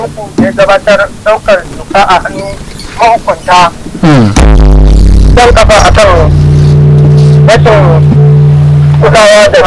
da ya gabatar daukar doka a hannun mahukunta don kafa a kan rashin kulawa da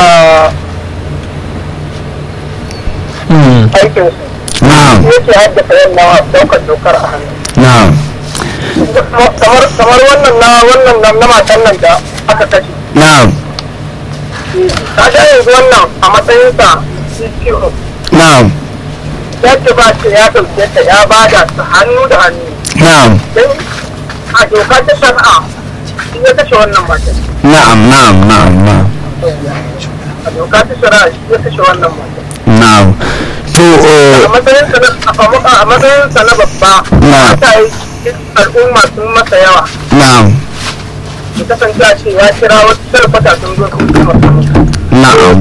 aikinsu na'am ya ce haddasa yin daukar dokar a hannu na'am kamar kamar wannan na wannan na na matan nan da aka kashe na'am ta ga yanzu wannan a matsayinsa CPO na'am ya ce ba ce ya ɗauke ta ya bada su hannu da hannu na'am don a doka ta shari'a shi ya kashe wannan matan na'am na'am na'am na'am a doka ta shari'a shi ya kashe wannan matan na'am to a eh, matsayinsa na a matsayinsa na babba Na. ta yi al'umma sun masa yawa na'am ya kasance a ce ya kira wasu sarfata sun zo sun taimaka masa na'am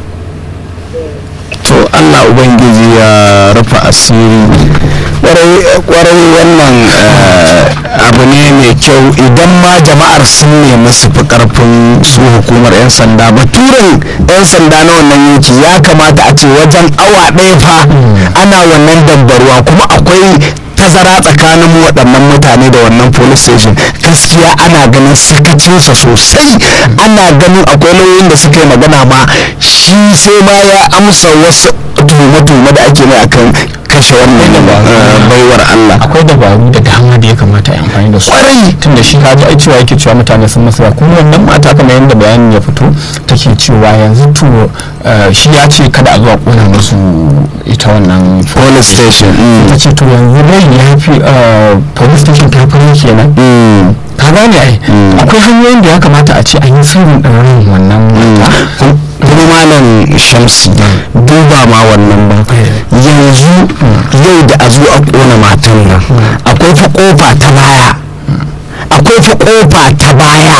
to Allah ubangiji ya rufe asiri kwarai kwarai wannan eh, abu ne mai kyau idan ma jama'ar sun nemi su fi karfin su hukumar 'yan sanda baturen 'yan sanda na wannan yanki ya kamata a ce wajen awa ɗaya fa ana wannan dambarwa kuma akwai tazara tsakanin waɗannan mutane da wannan police station gaskiya ana ganin sakacinsa sosai ana ganin akwai lauyoyin da suka yi magana ma shi sai ma ya amsa wasu tuhume-tuhume da ake mai akan kashe wannan eh, baiwar Allah akwai dabaru da dama da ya kamata a yi amfani da su Kwarai. tun da shi kaji ai cewa yake cewa mutane sun masa yawa. kuma wannan mata kamar yadda bayanin ya fito take cewa yanzu to eh, shi ya ce kada a zuwa kona musu ita wannan police station mm. ta ce to yanzu dai ya fi eh, police station ta fara kenan Mm. ka gane ai Mm. akwai hanyoyin da ya kamata a ce an yi sirrin ɗaurin wannan mata kuma malam shamsi duba ma wannan ba yanzu yau da a zo a kona matan nan akwai fa kofa ta baya akwai fa kofa ta baya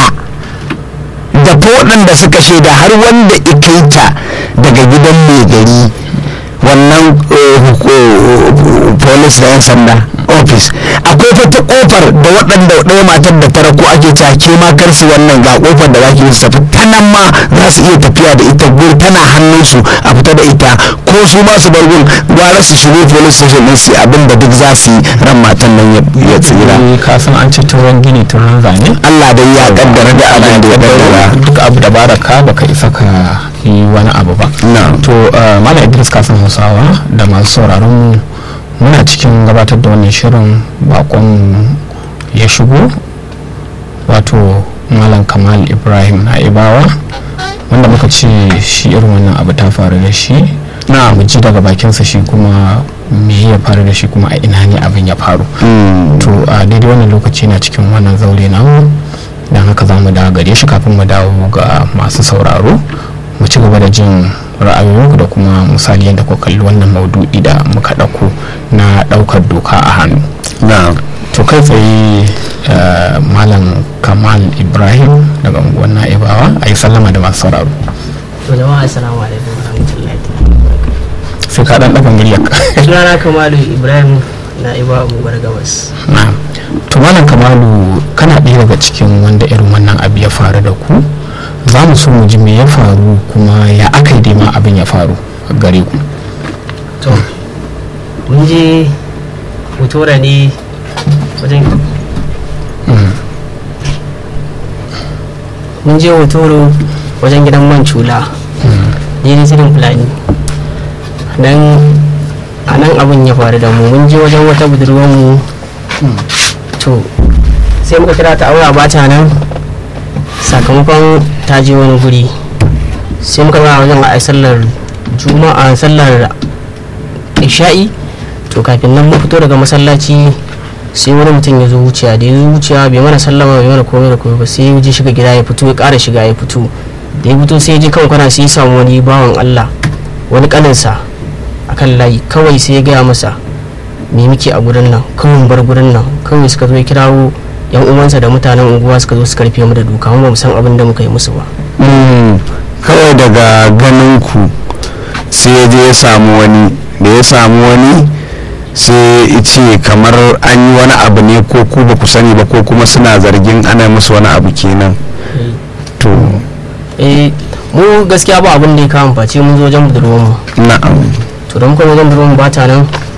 da fa waɗanda suka shaida har wanda ikaita daga gidan mai gari wannan eh, huk- eh, police da 'yan sanda office akwai fa ta kofar da waɗanda ɗaya matar da tara ko ake take ma kar su wannan ga kofar da zaki su tafi ta nan ma za su iya tafiya da ita gur tana hannunsu a fita da ita ko su ma su bar gun gwara su shigo police station din su yi abin da duk za su yi ran matan nan ya- ya tsira Eh, ka san an ce turan gini turan zane Allah dai ya kaddara da abin da ya kaddara duk abu da baraka baka isa ka yi wani abu ba na'am to uh, malam idris kasan hausawa da masu sauraron mu muna cikin gabatar da wannan shirin bakon ya shigo wato malam kamal ibrahim na ibawa wanda muka ce shi irin wannan abu ta faru da shi na mu ji daga bakinsa shi kuma me ya faru da shi kuma a ina ne abin ya faru Mm. to a daidai wannan lokaci na cikin wannan zaure namu don haka za mu dawo gare shi kafin mu dawo ga masu sauraro mu ci gaba da jin ra'ayoyinku da kuma misali yadda ku kalli wannan maudu'i da muka ɗauko na ɗaukar doka a hannu na'am to kai tsaye eh, malam kamal ibrahim daga unguwar na'ibawa a yi sallama da masu sauraro to jama'a assalamu alaikum warahmatullahi sai ka ɗan ɗaga muryarka sunana kamalu ibrahim na iba unguwar gabas na to malam kamalu kana ɗaya daga cikin wanda irin wannan abu ya faru da ku za mu so mu ji me ya faru kuma ya aka yi dai ma abin ya faru gare ku to mun je mutura ne wajen mun je hotoro wajen gidan man cula ne da sirin fulani nan a nan abin ya faru da mu mun je wajen wata budurwar mu to sai muka kira ta aura ba ta nan sakamakon ta je wani guri sai muka zama wajen a sallar juma'a sallar isha'i to kafin nan mun fito daga masallaci sai wani mutum ya zo wuciya da ya zo wuciya bai mana sallama bai mana komai da komai ba sai ya je shiga gida ya fito ya ƙara shiga ya fito da ya fito sai ya je kan kwana sai ya samu wani bawan Allah wani kaninsa akan layi kawai sai ya gaya masa me muke a gurin nan kawai mu bar gurin nan kawai suka zo ya kirawo yan uwansa da mutanen unguwa suka zo su karfe mu da duka mu ba mu san abin da muka yi musu ba Mm, kawai daga ganin ku sai ya je ya samu wani da ya samu wani sai ya ce kamar an yi wani abu ne ko ku ba ku sani ba ko kuma suna zargin ana musu wani abu kenan to eh mu gaskiya ba abin da ya kawo face mun zo wajen budurwar mu na'am to da muka zo wajen budurwar mu ba ta nan